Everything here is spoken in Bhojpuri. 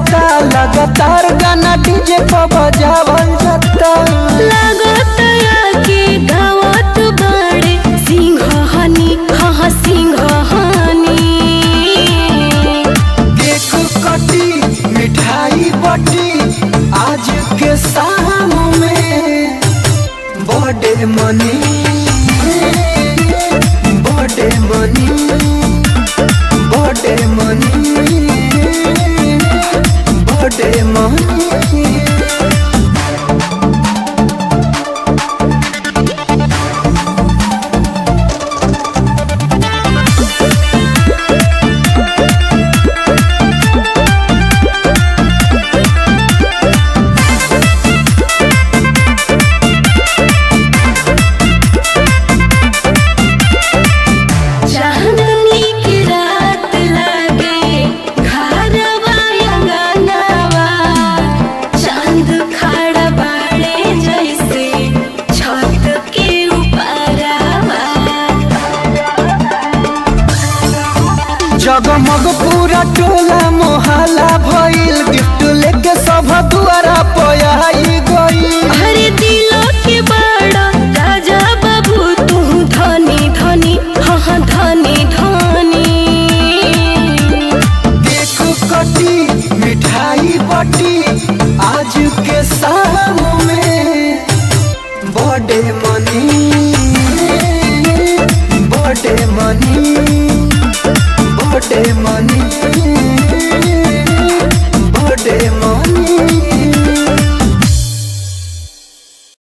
जाता लगातार गाना डीजे पर बजावल जाता लागतया के गावत बाड़े सिंहनी हाँ सिंहनी केक कटी मिठाई बटी आज के शाम में बर्थडे मनी बर्थडे मनी बर्थडे मनी बर्थडे मनी चांदनी की रात लागे घरवा अंगनवा चांद खड़ा बाड़े जैसे छत के ऊपरवा जगमग पूरा टोला मोहल्ला भइल गिफ्ट लेके सब दुआरा पयाई गई हरे दिलो के बड़ा राजा बाबू तू धनी धनी हाँ हाँ धनी धनी केक कटी मिठाई बटी आज के शाम में बर्थडे मनी बर्थडे मनी बर्थडे मनी